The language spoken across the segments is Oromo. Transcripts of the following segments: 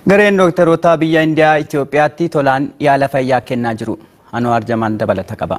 Gareen dooktaroota biyya Indiyaa Itoophiyaatti tolaan yaala fayyaa kennaa jiru. Anwaar Jamaan dabalata qaba.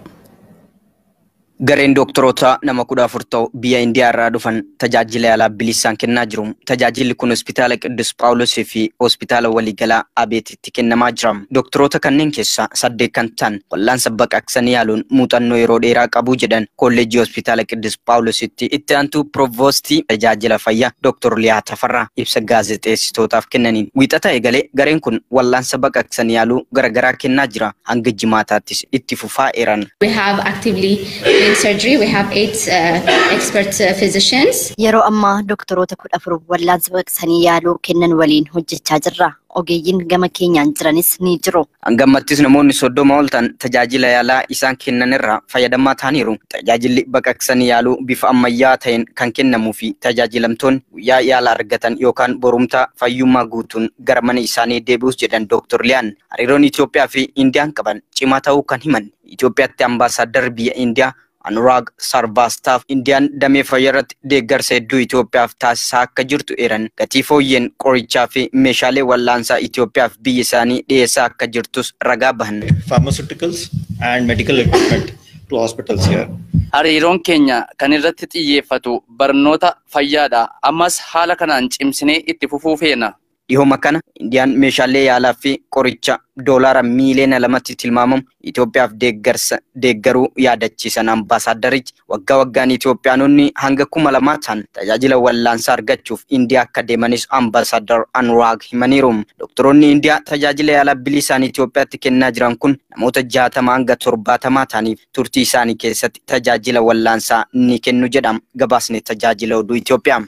Gareen dooktaroota nama kudha afur ta'u biyya Indiyaa irraa dhufan tajaajila yaalaa bilisaan kennaa jiru. Tajaajilli kun hospitaala Qiddus Phaawulosii fi hospitaala waliigalaa Abeetitti kennamaa jira. Dooktaroota kanneen keessaa saddeet kan ta'an wal'aansa baqaqsanii yaaluun muuxannoo yeroo dheeraa qabu jedhan kolleejjii hospitaala Qiddus Phaawulositti itti aantuu pirovoostii tajaajila fayyaa Dooktor Liyaa Tafarraa ibsa gaazexeessitootaaf kennaniin. Wiixata eegalee gareen kun wal'aansa baqaqsanii yaaluu garaagaraa kennaa jira. Hanga jimaataattis itti fufaa eeran. We have actively doing surgery. We have eight uh, expert uh, physicians. Yeroo ammaa doktoroota kudha afur wal'aansa baqaqsanii yaaluu kennan waliin hojjechaa jirra. Ogeeyyiin gama keenyaan jiranis ni jiru. Hangammattis namoonni soddoma ol ta'an tajaajila yaalaa isaan kennan irraa fayyadamaa ta'aniiru. Tajaajilli baqaqsanii yaaluu bifa ammayyaa ta'een kan kennamuu fi tajaajilamtoonni guyyaa yaala argatan yookaan borumtaa fayyummaa guutuun gara mana isaanii deebi'us jedhan Dooktor Liyaan. Hariiroon Itoophiyaa fi Indiyaan qaban cimaa ta'uu kan himan. Itoophiyaatti ambaasaaddar biyya Indiyaa Anuraag Sarvaastaaf Indiyaan damee fayyaa irratti deeggarsa hedduu Itoophiyaaf taasisaa akka jirtu eeran gatii fooyyeen qorichaa fi meeshaalee wal'aansaa Itoophiyaaf biyya isaanii dhiyeessaa akka jirtus ragaa bahan. Pharmaceuticals and medical equipment to hospitals here. Hariiroon keenya kan irratti xiyyeeffatu barnoota fayyaadha. Ammas haala kanaan cimsinee itti fufuu feena. Dhihooma kana Indiyaan meeshaalee yaalaa fi qoricha doolaara miiliyoona lamatti tilmaamamu Itoophiyaaf deeggarsa deeggaruu yaadachiisan ambaasaaddarichi waggaa waggaan Itoophiyaanonni hanga kuma lamaa ta'an tajaajila wal'aansaa argachuuf Indiyaa akka deemanis ambaasaaddar Anuraag himaniiru. Doktoroonni Indiyaa tajaajila yaalaa bilisaan Itoophiyaatti kennaa jiran kun namoota jaatama hanga torbaatamaa ta'aniif turtii isaanii keessatti tajaajila wal'aansaa ni kennu jedhama. Gabaasni tajaajila oduu Itoophiyaa.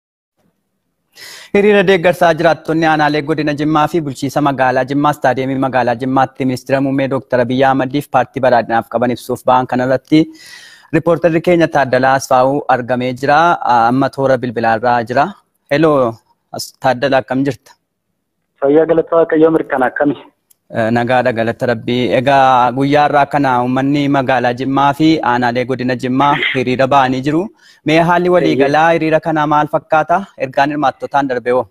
Hiriira deeggarsaa jiraattonni aanaalee godina Jimmaa fi bulchiisa magaalaa Jimmaa istaadiyeemii magaalaa Jimmaatti ministeera muummee Dooktara Biyyaa Ahmadiif paartii badhaadhinaaf qaban ibsuuf ba'an kanarratti riippoortarri keenya Taaddalaa Asfaa'uu argamee jira. Amma toora bilbilaarraa jira. Heloo Taaddalaa akkam jirta? Fayyaa galata Waaqayyoo mirkana akkami? Nagaadha galata rabbii. Egaa guyyaa irraa kana uummanni magaalaa Jimmaa fi aanaalee godina Jimmaa hiriira ba'anii jiru. Mee haalli waliigalaa hiriira kanaa maal fakkaata? Ergaan hirmaattotaan darbee hoo?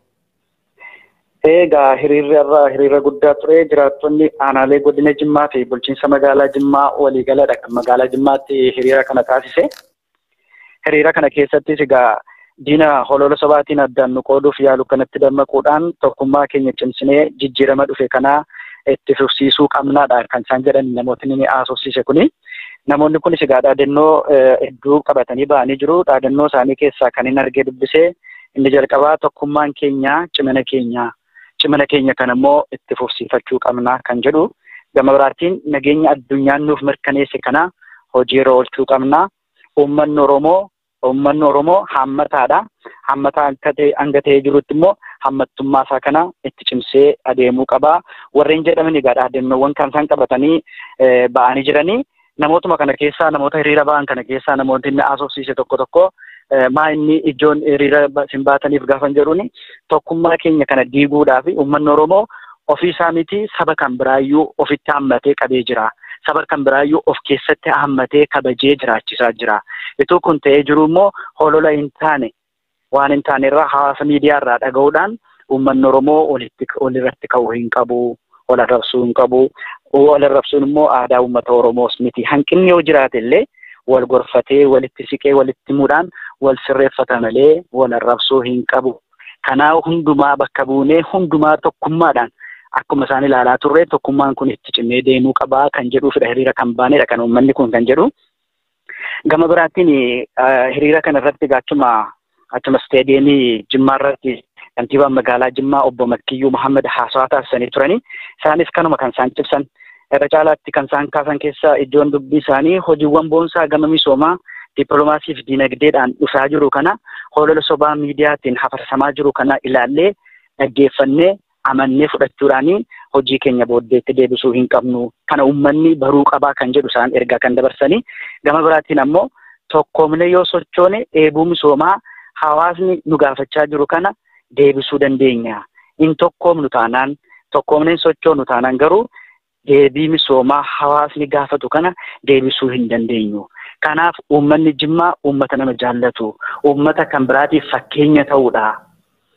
Egaa hiriirri irraa hiriira guddaa ture jiraattonni aanaalee godina Jimmaa fi bulchiinsa magaalaa Jimmaa waliigaladha kan magaalaa Jimmaatti hiriira kana taasise. Hiriira kana keessattis egaa diina holola sobaatiin addaan nu qooduuf yaalu kanatti dammaquudhaan tokkummaa keenya cimsinee jijjiirama dhufe kanaa itti fufsiisuu qabnaadha kan isaan jedhan namootni ni haasofsiise kuni. Namoonni kunis egaa dhaadannoo hedduu qabatanii ba'anii jiru. Dhaadannoo isaanii keessaa kan hin argee dubbisee inni jalqabaa tokkummaan keenya cimina keenya cimina keenya kan immoo itti fufsiifachuu qabna kan jedhu. Gama biraatiin nageenya addunyaan nuuf mirkaneesse kana hojiirra oolchuu qabna. Uummanni Oromoo uummanni Oromoo hammataadha. Hammataa hanga ta'ee jirutti immoo hammattummaa isaa kana itti cimsee adeemuu qaba. Warreen jedhaman egaa dhaadannoowwan kan isaan qabatanii ba'anii jiranii. Namootuma kana keessaa namoota hiriira ba'an kana keessaa namoonni inni haasofsiise tokko tokko maa inni ijoon hiriira isin baataniif gaafan jedhuuni tokkummaa keenya kana diiguudhaaf uummanni Oromoo ofii isaa miti saba kan biraayyuu ofitti hammatee qabee jira. Saba kan biraayyuu of keessatti hammatee kabajee jiraachisaa jira. Ituu kun ta'ee jiru immoo holola hin taane waan hin taane irraa hawaasa miidiyaa irraa dhaga'uudhaan uummanni Oromoo walitti walirratti ka'uu hin qabu. Wal arrabsuu hin qabu. Wal arrabsuun immoo aadaa uummata Oromoos miti. Hanqinni yoo jiraate illee wal gorfatee walitti siqee walitti himuudhaan wal sirreeffata malee wal arrabsuu hin qabu. Kanaaf hundumaa bakka buunee hundumaa tokkummaadhaan akkuma isaan ilaalaa turre tokkummaan kun itti cimee deemuu qabaa kan jedhuufidha hiriira kan baanedha kan uummanni kun kan jedhu. Gama biraattiin hiriira kana irratti achuma achuma isteediyeemii Jimmaa irratti kantiibaan magaalaa Jimmaa obbo Makkiyyuu Muhammad haasawaa taasisanii turanii isaanis kanuma kan isaan cibsan irra caalaatti kan isaan kaasan keessaa iddoon dubbii isaanii hojiiwwan boonsaa gama misoomaa dippiloomaasii fi diinagdeedhaan dhufaa jiru kana holola sobaa miidiyaatiin hafarsamaa jiru kana ilaallee dhaggeeffannee amannee fudhachuudhaanii hojii keenya booddeetti deebisuu hin qabnu kana uummanni baruu qabaa kan jedhu isaan ergaa kan dabarsanii gama biraatiin ammoo tokkoomne yoo sochoone dheebuu misoomaa hawaasni nu gaafachaa jiru kana deebisuu dandeenya. In tokkoomnu taanaan tokkoomneen sochoonu taanaan garuu deebii misoomaa hawaasni gaafatu kana deebisuu hin dandeenyu. Kanaaf uummanni Jimmaa uummata nama jaallatu, uummata kan biraatiif fakkeenya ta'uudha.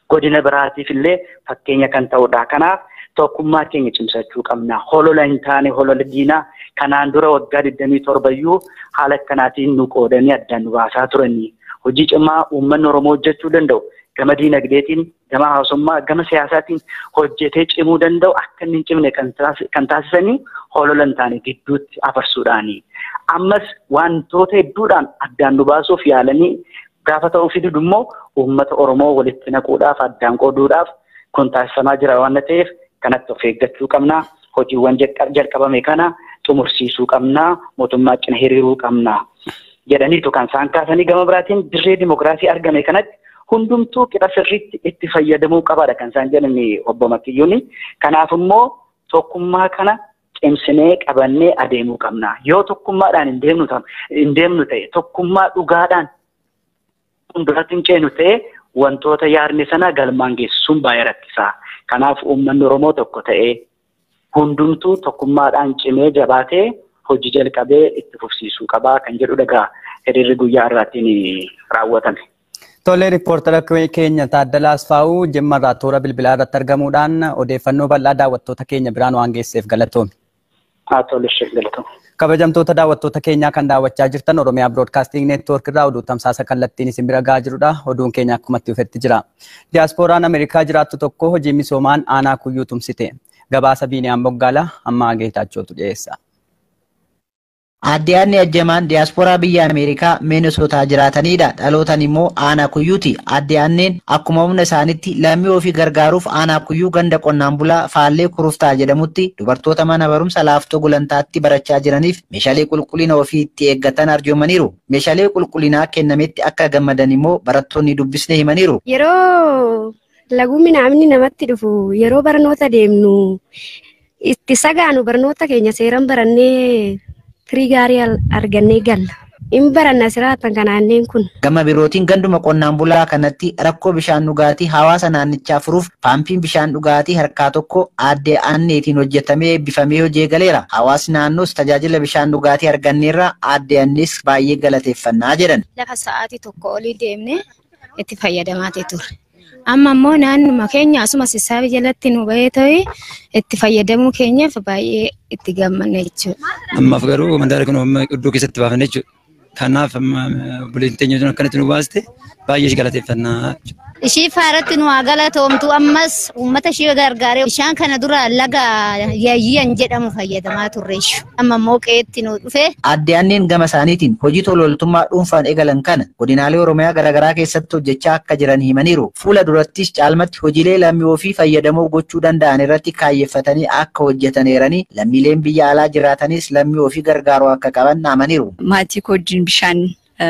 godina biraatiif illee fakkeenya kan ta'udha. Kanaaf tokkummaa keenya cimsachuu qabna. Holola hin taane holola diinaa kanaan dura waggaa 27 iyyuu haala akkanaatiin nu qoodanii addaan nu baasaa turanii. Hojii cimaa uummanni Oromoo hojjechuu danda'u. Gama diinagdeetiin, gama hawaasummaa, gama siyaasaatiin hojjetee cimuu danda'u akka inni hin cimne kan taasisanii holola hin taane gidduutti afarsuudhaani. Ammas wantoota hedduudhaan addaan nu baasuuf yaalanii gaafa ta'uu fidu immoo uummata Oromoo walitti naquudhaaf addaan qooduudhaaf kun taasifamaa jira waan ta'eef kanatti of eeggachuu qabna. Hojiiwwan jalqabame kana xumursiisuu qabna. Mootummaa cina hiriiruu qabna. Jedhaniitu kan isaan kaasanii gama biraatiin dirree dimokiraasii argame kanatti hundumtuu qixa sirriitti itti fayyadamuu qabaadha kan isaan jedhan obbo Makiyyuun. Kanaaf immoo tokkummaa kana cimsinee qabannee adeemuu qabna. Yoo tokkummaadhaan hin deemnu ta'e tokkummaa dhugaadhaan fuulduratti hin ceenu ta'e wantoota yaadne sana galmaan geessisuun baay'ee rakkisaa. Kanaaf uummanni Oromoo tokko ta'ee hundumtuu tokkummaadhaan cimee jabaatee hojii jalqabee itti fufsiisuu qabaa kan jedhu dhagaa hiriirri guyyaa irraatiin raawwatame. Tole riippoortara keenya Taaddalaa Asfaa'uu Jimma irraa toora bilbilaa irratti argamuudhaan odeeffannoo bal'aa daawwattoota keenya biraan waan geesseef galatoomi. Haa tole ishee galatooma. Kabajamtoota daawwattoota keenyaa kan daawwachaa jirtan Oromiyaa Biroodkaasting Neetwoork irraa oduu tamsaasa kallattiin isin bira gahaa jirudha. Oduun keenya akkuma itti dhufetti jira. Diyaaspooraan Ameerikaa jiraattu tokko hojii misoomaan aanaa kuyyuu tumsite. Gabaasa Biiniyaan Boggaalaa amma Geetaachotu dhiyeessa. Adde Ajjamaan diyaasporaa biyya Ameerikaa Minisootaa jiraatanidha. Dhalootan immoo aanaa kuyyuuti. Adde Anneen akkuma humna isaanitti lammii ofii gargaaruuf aanaa kuyyuu ganda qonnaan bulaa Faallee Kuruftaa jedhamutti dubartoota mana barumsa laaftoo gulantaatti barachaa jiraniif meeshaalee qulqullina ofii itti eeggatan arjoomaniiru. Meeshaalee qulqullinaa kennametti akka gammadan immoo barattoonni dubbisne himaniiru. Yeroo laguu minaamni namatti dhufu yeroo barnoota deemnu itti sagaanu barnoota keenya seeran barannee firii gaarii argannee galla. In baranna siraatan kanaanneen kun. Gama birootiin ganduma qonnaan bulaa kanatti rakkoo bishaan dhugaatii hawaasa naannichaa furuuf paampiin bishaan dhugaatii harkaa tokko aadde aanneetiin hojjetamee eebbifamee hojii galeera. Hawaasni naannoos tajaajila bishaan dhugaatii arganneerra aadde aannees baay'ee galateeffannaa jedhan. Lafa sa'aatii tokko olii deemnee itti fayyadamaa ture. Amma immoo naannuma keenya asuma sissaabii jalatti nu bahee ta'e itti fayyadamuu keenyaaf baay'ee itti gammanne jechuudha. Ammaaf garuu mandaara kun iddoo keessatti baafanne jechuudha. Kanaaf buleen teenya akkanatti nu baaste baay'ee galateeffannaa. Ishii faaratti nu haa galatoomtu ammas uummata ishee gargaaree bishaan kana dura laga yaayyiyan jedhamu fayyadamaa turreessu. Amma immoo qe'eetti nu dhufe. Aadde Anneen gama isaaniitiin hojii tololtummaa dhuunfaan eegalan kana godinaalee Oromiyaa garaagaraa keessatti hojjechaa akka jiran himaniiru. Fuula durattis caalmatti hojiilee lammii ofii fayyadamoo gochuu danda'an irratti kaayeffatanii akka hojjetaneeranii lammiileen biyya alaa jiraatanis lammii ofii gargaaruu akka qaban amaniiru. Maatii koo wajjin bishaan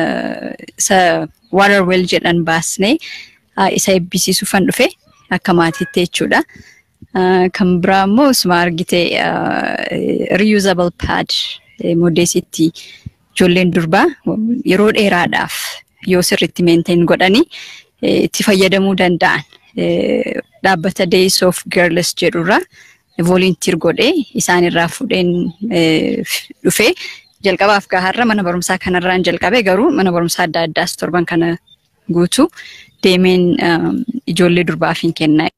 isa water well jedhan baasnee isa eebbisiisuufan dhufe akka maatiitti jechuudha. Kan biraa immoo osuma argite reusable pad modeesitti ijoolleen durbaa yeroo dheeraadhaaf yoo sirriitti maintain godhanii itti fayyadamuu danda'an dhaabbata Days of Girls jedhurraa volunteer godhee isaanirraa fudheen dhufe jalqabaaf gaharra mana barumsaa kanarraan jalqabe garuu mana barumsaa adda addaas torban kana guutuu deemeen ijoollee durbaaf hin kennaa.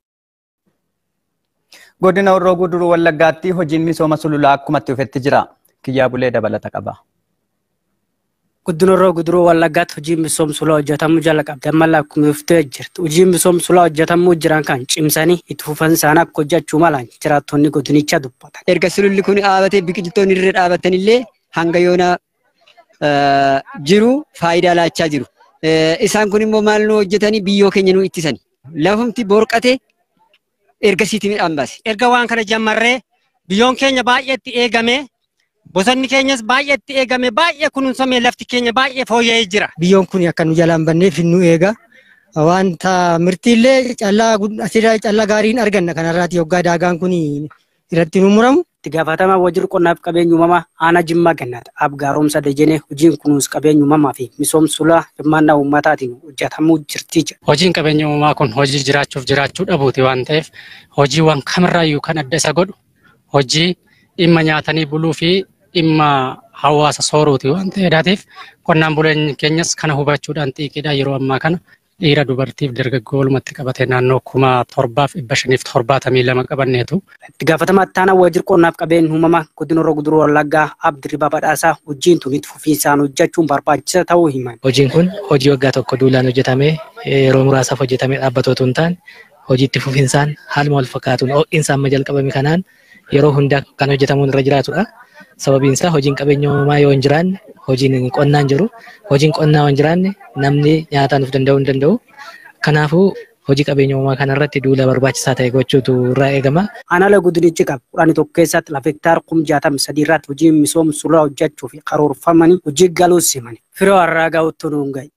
Godina Horroo Guduruu Wallaggaatti hojiin misooma sululaa akkumatti dhufetti jira. Kiyyaa bulee dabalata qaba. Godina Horroo Guduruu Wallaggaatti hojiin misooma sululaa hojjetamuu jala qabdi. Amma lakkuufi dhuftee jirti. Hojiin misooma sululaa hojjetamuu jiran kan cimsanii itti fufan isaanii akka hojjechuu malan jiraattonni godinichaa dubbatan. Erga sululli kun dhaabatee biqiltoonni irra dhaabatan illee hanga yoona jiru faayidaa laachaa jiru. Isaan kun immoo maal nu hojjetanii biyyoo keenya nu ittisani. Lafumti borqate ergasiiti midhaan baase. Erga waan kana jammarree biyyoon keenya baay'eetti eegame bosonni keenyas baay'eetti eegame baay'ee kunuunsamee lafti keenya baay'ee fooyya'ee jira. Biyyoon kun akka nu jalaan banneef nu eega. Wanta mirtiillee callaa asirraa callaa gaariin arganna kanarraati yoggaa daagaan kun irratti nu muramu. itti gaafatamaa wajjira qonnaaf qabeenya uumamaa aanaa jimmaa gannaata abgaaromsa dajenee hojiin kunuunsa qabeenya uumamaa fi misoomsa sulaa hirmaannaa uummataatiin hojjetamuu jirti jedha. Hojiin qabeenya uumamaa kun hojii jiraachuuf jiraachuu dhabuuti waan ta'eef hojiiwwan kamirraayyuu kan adda isa godhu hojii dhimma nyaatanii buluu fi dhimma hawaasa sooruuti waan ta'eedhaatiif qonnaan buleenyi keenyas kana hubachuudhaan xiiqiidha yeroo ammaa kana dhiira dubartiif dargaggoo walumatti qabate naannoo kuma torbaaf dhibba shaniif torbaatamii lama qabanneetu. Itti gaafatamaa ittaanaa waajjira qonnaaf qabeenya uumamaa godina Horroo Guduruu Wallaggaa Abdirribaa Badhaasaa hojiin tun itti fufiinsaan hojjechuun barbaachisaa ta'uu himan. Hojiin kun hojii waggaa tokko duulaan hojjetamee yeroo muraasaaf hojjetamee dhaabbatootu hin taane hojii itti fufiinsaan haaluma wal fakkaatuun ho'iinsa amma jalqabame kanaan yeroo hundaa kan hojjetamuun irra jiraatudha. Sababiin isaa hojiin qabeenya uumamaa yoo hin jiraanne hojiin qonnaa hin jiru. Hojiin qonnaa yoo hin jiraanne namni nyaataan of danda'uu hin danda'u. Kanaafuu hojii qabeenya uumamaa kanarratti duula barbaachisaa ta'e gochuutu irraa eegama. Aanaalee godinichi qabu kudhanii tokko keessatti lafa hektaara kum jaatamii sadii irratti hojii misooma sulaa hojjechuuf karoorfamanii hojii galuus himani. Firoo har'aa gahuutti nuun gahe.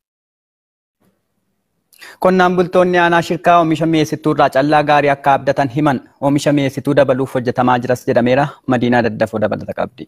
Qonnaan bultoonni aanaa shirkaa oomisha mi'eessituu irraa callaa gaarii akka abdatan himan oomisha mi'eessituu dabaluuf hojjetamaa jiras jedhameera. Madiinaa daddafoo dabalata qabdi.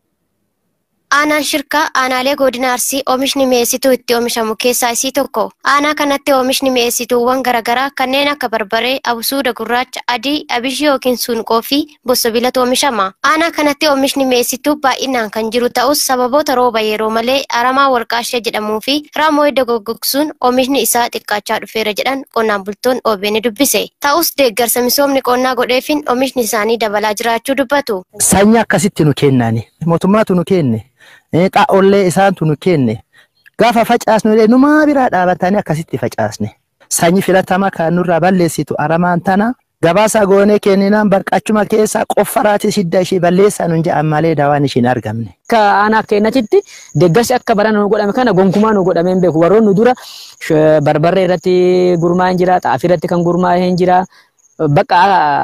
Aanaan shirkaa aanaalee godina Arsii oomishni mi'eessituu itti oomishamu keessaa isii tokko. Aanaa kanatti oomishni mi'eessituuwwan garaagaraa kanneen akka barbaree, absuuda gurraacha, adii, abishii yookiin suunqoo fi bossobilatu oomishama. Aanaa kanatti oomishni mi'eessituu baay'inaan kan jiru ta'us sababoota rooba yeroo malee aramaa warqaashee jedhamuu fi raamoo edda goggogsuun oomishni isaa xiqqaachaa dhufeera jedhan qonnaan bultoonni OBN dubbise. Ta'us deeggarsa misoomni qonnaa godheefin oomishni isaanii dabalaa jiraachuu dubbatu. Sanyii akkasitti nu kennaani. Mootummaatu nu kenne. xaa'ollee isaantu nu kenne gaafa facaasnu illee numaa biraa dhaabatanii akkasitti facaasne sanyii filatamaa kan nurraa balleessitu aramaan tana gabaasa goonee kenninaan barqachuma keessaa qoffaraati shidda ishee balleessaa nun jedhan malee dawaan ishiin argamne. Akka aanaa keenyatti deeggarsi akka bara nu godhame kana gonkumaa nu godhamee hin beeku warroonni dura barbarree irratti gurmaa'ee jira xaafii irratti kan gurmaa'ee jira. Bakka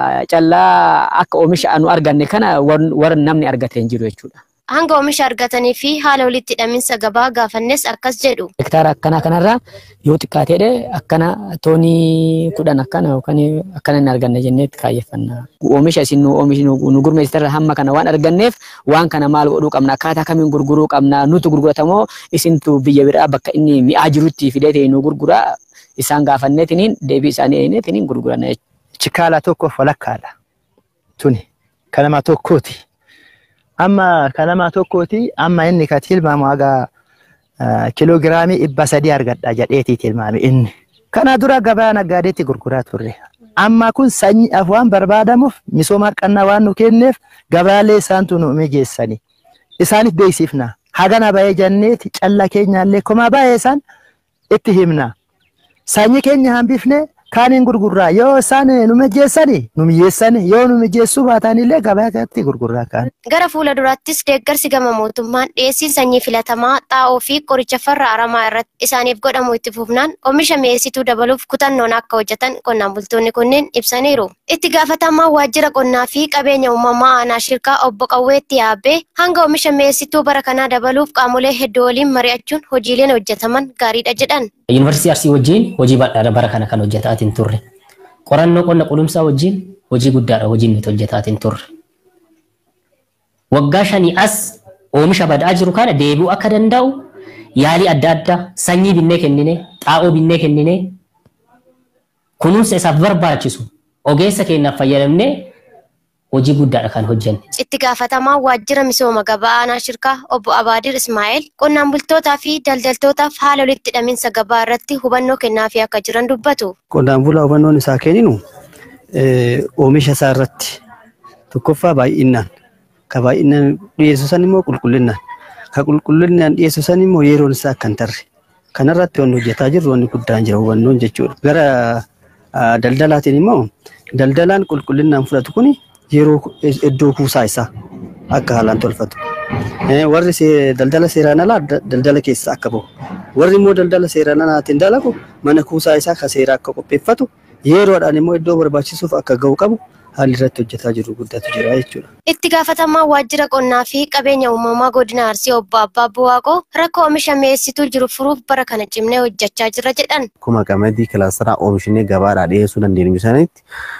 callaa akka oomisha nu arganne kana warra namni argatee hin jiru jechuudha. hanga oomisha argatanii fi haala walitti hidhaminsa gabaa gaafannes akkas jedhu. Hektaara akkanaa kanarraa yoo xiqqaateedhe akkana toonii kudhan akkana yookaan akkana hin arganne jenneetti kaayyeffanna. Oomisha isin nu oomishni nu gurmeessitarra hamma kana waan arganneef waan kana maal godhuu qabna akkaataa kamiin gurguruu qabna nutu gurguratamoo isintu biyya biraa bakka inni mi'aa jirutti fidee ta'e nu gurguraa isaan gaafanneetiniin deebii isaanii eenyetiniin gurguranna jechuudha. Chikaala tokkoof walakkaadha. Tuni kanama tokkooti. amma kanama tokkooti amma inni ka tilmaamu haga kiloogiraamii dhibba sadii argadha jedheeti tilmaame inni. Kana dura gabaa naggaadeetti gurguraa turre. Amma kun sanyii afwaan barbaadamuuf misooma qannaa waan nu kenneef gabaalee isaantu nu mijeessani. Isaaniif beeksifna. Hagana bahee janneeti calla keenyaallee komaa bahee isaan itti himna. Sanyii keenya hambifnee kaaniin gurgurraa yoo isaan nu mijeessani nu mijeessani yoo nu mijeessuu baatan illee gabaa kanatti gurgurraa kaan. Gara fuula duraattis deeggarsi gama mootummaan dhiyeessii sanyii filatamaa xaa'oo fi qoricha farra aramaa irratti isaaniif godhamu itti fufnaan oomisha mi'eessituu dabaluuf kutannoon akka hojjetan qonnaan bultoonni kunneen ibsaniiru. Itti gaafatamaa waajjira qonnaa fi qabeenya uumamaa aanaa shirkaa obbo Qawweetti yaabbee hanga oomisha mi'eessituu bara kanaa dabaluuf qaamolee hedduu waliin mari'achuun hojiileen hojjetaman gaariidha jedhan. Yuunivarsiitii Arsii wajjin hojii bal'aadha bara kana kan hojjetaatiin turre. Qorannoo qonna qulumsaa wajjin hojii guddaadha hojiin nuti hojjetaatiin turre. Waggaa shanii as oomisha badaa jiru kana deebi'uu akka danda'u yaalii adda addaa sanyii binnee kennine xaa'oo binnee kennine kunuunsa isaaf barbaachisu ogeessa keenyaaf fayyadamnee hojii guddaadha kan hojjenne. Itti gaafatamaa waajjira misooma gabaa aanaa shirkaa obbo Abaadir Ismaa'eel qonnaan bultootaa fi daldaltootaaf haala walitti hidhaminsa gabaa irratti hubannoo kennaafii akka jiran dubbatu. Qonnaan bulaa hubannoon isaa kenninu oomisha isaa irratti tokkoffaa baay'inaan ka baay'inaan dhiyeessu san immoo qulqullinaan ka qulqullinaan dhiyeessu san immoo yeroon isaa akka hin tarre kanarratti wanni hojjetaa jirru wanni guddaan jira hubannoon jechuudha. Gara daldalaatiin immoo daldalaan qulqullinaan fudhatu kuni yeroo iddoo kuusaa isaa akka haalaan tolfatu. Warri daldala seeraan alaa daldala keessa akka bahu. Warri immoo daldala seeraan alaatiin dalagu mana kuusaa isaa ka seeraa akka qopheeffatu yeroodhaan immoo iddoo barbaachisuuf akka gahu qabu haalli irratti hojjetaa jiru guddatu jira jechuudha. Itti gaafatamaa waajjira qonnaa fi qabeenya uumamaa godina Arsii obbo Abbaa Buwaaqoo rakkoo oomisha mi'eessituu jiru furuuf bara kana cimnee hojjechaa jira jedhan. Akkuma qamadii kilaasteraa oomishnee gabaadhaa dhiyeessuu dandeenyu sanitti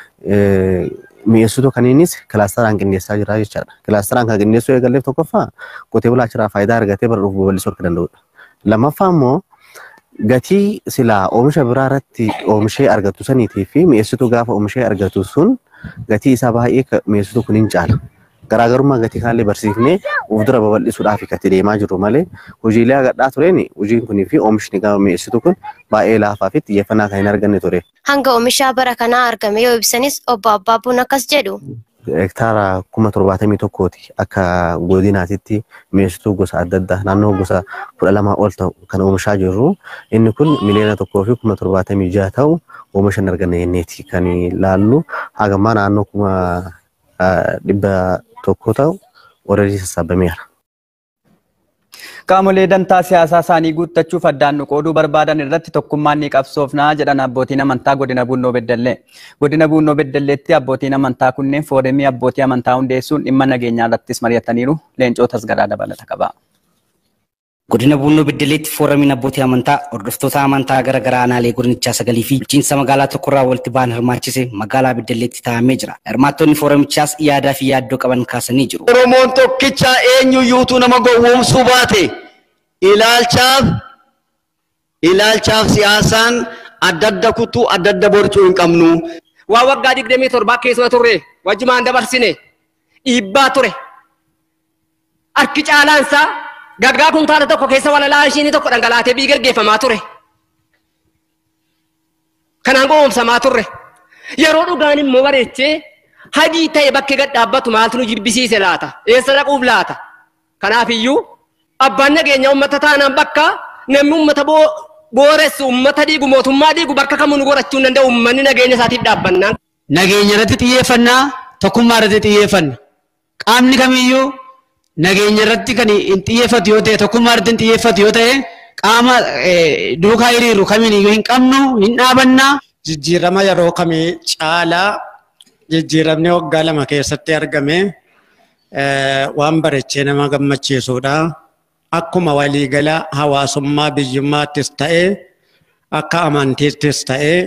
mi'eessituu kaniinis kilaasteraan qindeessaa jira jechaadha. Kilaasteraan kan qindeessuu eegalleef tokkoffaa qotee bulaa achirraa faayidaa argatee bara dhufu babal'isuu akka danda'udha. Lammaffaa immoo gatii silaa oomisha biraa irratti oomishee argatu saniitii fi mi'eessituu gaafa oomishee argatu sun gatii isaa baay'ee mi'eessituu kun hin caala. garaagarummaa gatii kanallee barsiifnee of dura babal'isuudhaaf itti deemaa jirru malee hojiilee agadhaa tureen hojiin kunii fi oomishni gama mi'eessitu kun baay'ee laafaa fi xiyyeeffannaa kan hin arganne ture. Hanga oomishaa bara kanaa argame yoo ibsanis obbo Abbaabbuun akkas jedhu. hektaara kuma torbaatamii tokkooti akka godinaatitti mi'eessituu gosa adda addaa naannoo gosa kudha lamaa ol ta'u kan oomishaa jirru. Inni kun miliyoona tokkoo fi kuma torbaatamii jaha ta'u oomisha hin arganne jenneeti kan laallu hagammaa naannoo kuma dhibba tokko ta'u oolanii sassaabameera. Qaamolee dantaa siyaasaa isaanii guuttachuuf addaan nu qooduu barbaadan irratti tokkummaan ni qabsoofnaa jedhan abbootiin amantaa godina Bunnoo Beddellee. Godina Bunnoo Beddelleetti abbootiin amantaa kunneen foorumii abbootii amantaa hundeessuun dhimma nageenyaa irrattis mari'ataniiru. Leencoo tasgaraa dabalata qaba. Godina Bunnoo Beddelleetti foorumiin abbootii amantaa hordoftoota amantaa gara garaa aanaalee godinichaa sagalii fi bulchiinsa magaalaa tokkorraa walitti ba'an hirmaachise magaalaa Beddelleetti taa'amee jira. Hirmaattonni foorumichaas yaadaa fi yaaddoo qaban kaasanii jiru. Oromoon tokkicha eenyuyyuutu nama gowwoomsuu baate ilaalchaaf ilaalchaaf siyaasaan adda adda kutuu adda adda borcuu hin qabnu. Waa waggaa digdamii torbaa keessa turre wajjumaan dabarsine dhiibbaa ture. Harki caalaansaa gaggaa kuntaala tokko keessa walalaa ishiin tokko dhangalaatee bii gaggeeffamaa ture. Kanaan gowwoomsamaa turre. Yeroo dhugaan immoo bareechee hadii ta'e bakki gad dhaabbatu maaltu nu jibbisiise laata? Eessa dhaquuf laata? Kanaafiyyuu abbaan nageenya uummata taanaan bakka namni uummata booressu uummata dhiigu mootummaa dhiigu bakka kamuu nu gorachuu hin danda'u uummanni nageenya isaatiif dhaabbannaan. Nageenya irratti xiyyeeffannaa tokkummaa irratti xiyyeeffanna. Qaamni kamiyyuu nageenya irratti kan hin xiyyeeffatu yoo ta'e tokkummaa irratti hin xiyyeeffatu yoo ta'e qaama duukaa hiriiru kamiin iyyuu hin qabnu hin dhaabannaa. Jijjiirama yeroo kamii caalaa jijjiiramni waggaa lama keessatti argame waan bareechee nama gammachiisudha. Akkuma waliigala hawaasummaa biyyummaattis ta'ee akka amantiittis ta'ee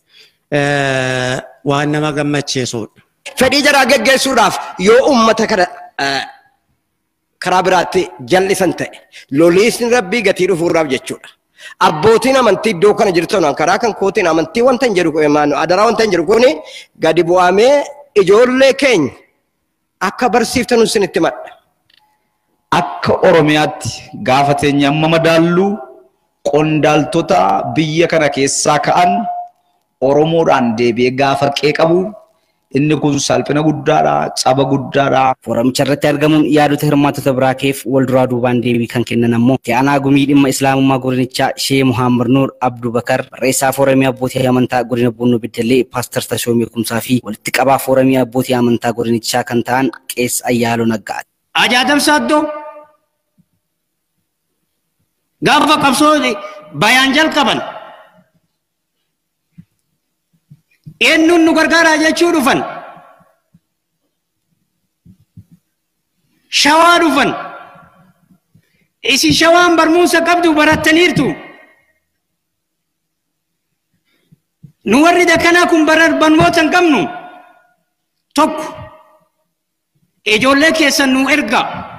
waan nama gammachiisudha. Fedhii jaraa geggeessuudhaaf yoo uummata kana karaa biraatti jal'isan ta'e loliisni rabbii gatii dhufuurraaf jechuudha. Abbootiin amantii iddoo kana jirtan karaa kan kootiin amantii wanta hin jedhu adaraa wanta hin jedhu kuni gadi bu'amee ijoollee keenya akka barsiiftan isinitti madha. Akka Oromiyaatti gaafa teenya amma madaallu qondaaltota biyya kana keessaa ka'an Oromoodhaan deebi'ee gaafa qeeqabu inni kun salphina guddaadha, caba guddaadha. Foorumicha irratti argamuun yaadota hirmaattota biraa keef wal duraa duubaan deebii kan kennan ammoo Aanaa Gumii dhimma Islaamummaa godinichaa Shee Muhammad Nuur Abduu Bakar barreessaa foorumii abbootii amantaa godina Bunnoo Beddellee Paaster Tashoomee Kumsaa fi walitti qabaa foorumii abbootii amantaa godinichaa kan ta'an Qees Ayyaaloo Naggaati. Ajaa'ibam saaddoo gaafa qabsoo bayaan jalqaban eenyuun nu gargaaraa jechuu dhufan shawaa dhufan isin shawaan barmuunsa qabdu barattaniirtu nu warri dakanaa kun barnoota hin qabnu tokko ijoollee keessan nu erga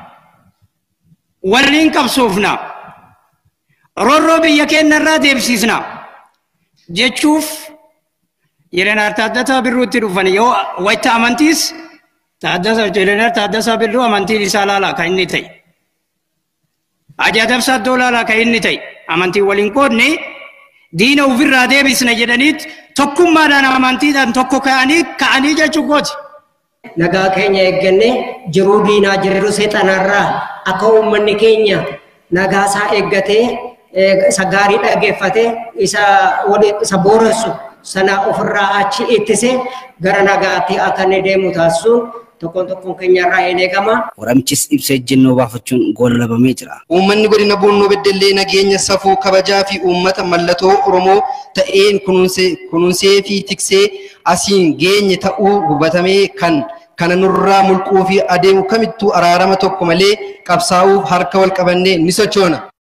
waliin qabsoofna roorroo biyya keenya irraa deebisisna jechuuf Jireenar Taaddasaa Birruutti dhufan yoo wayita amantiis Taaddasaa Jireenar Taaddasaa Birruu amantiin isaa laalaa kan inni ta'e. Ajaa'ibsa iddoo laalaa kan inni ta'e amantiin waliin qoodne diina ofirraa deebisna jedhaniit tokkummaadhaan amantiidhaan tokko ka'anii ka'anii jechuu kooti. Nagaa keenya eeggannee jiruu diinaa jirru seexanarraa akka uummanni keenya nagaa isaa eeggatee isa gaarii dhaggeeffatee isa booressu sana ofirraa achi ittise gara nagaatti akka inni deemu taasisuun tokkoon tokkoon keenyarraa hin eegama. Foorumichis ibsa ejjennoo baafachuun goolabamee jira. Uummanni godina Bunnoo Beddellee nageenya safuu kabajaa fi uummata mallattoo Oromoo ta'een kunuunsee fi tiksee asiin geenye ta'uu hubatamee kan kana nurraa mulquu fi adeemu kamittuu araarama tokko malee qabsaa'uuf harka wal qabannee ni sochoona.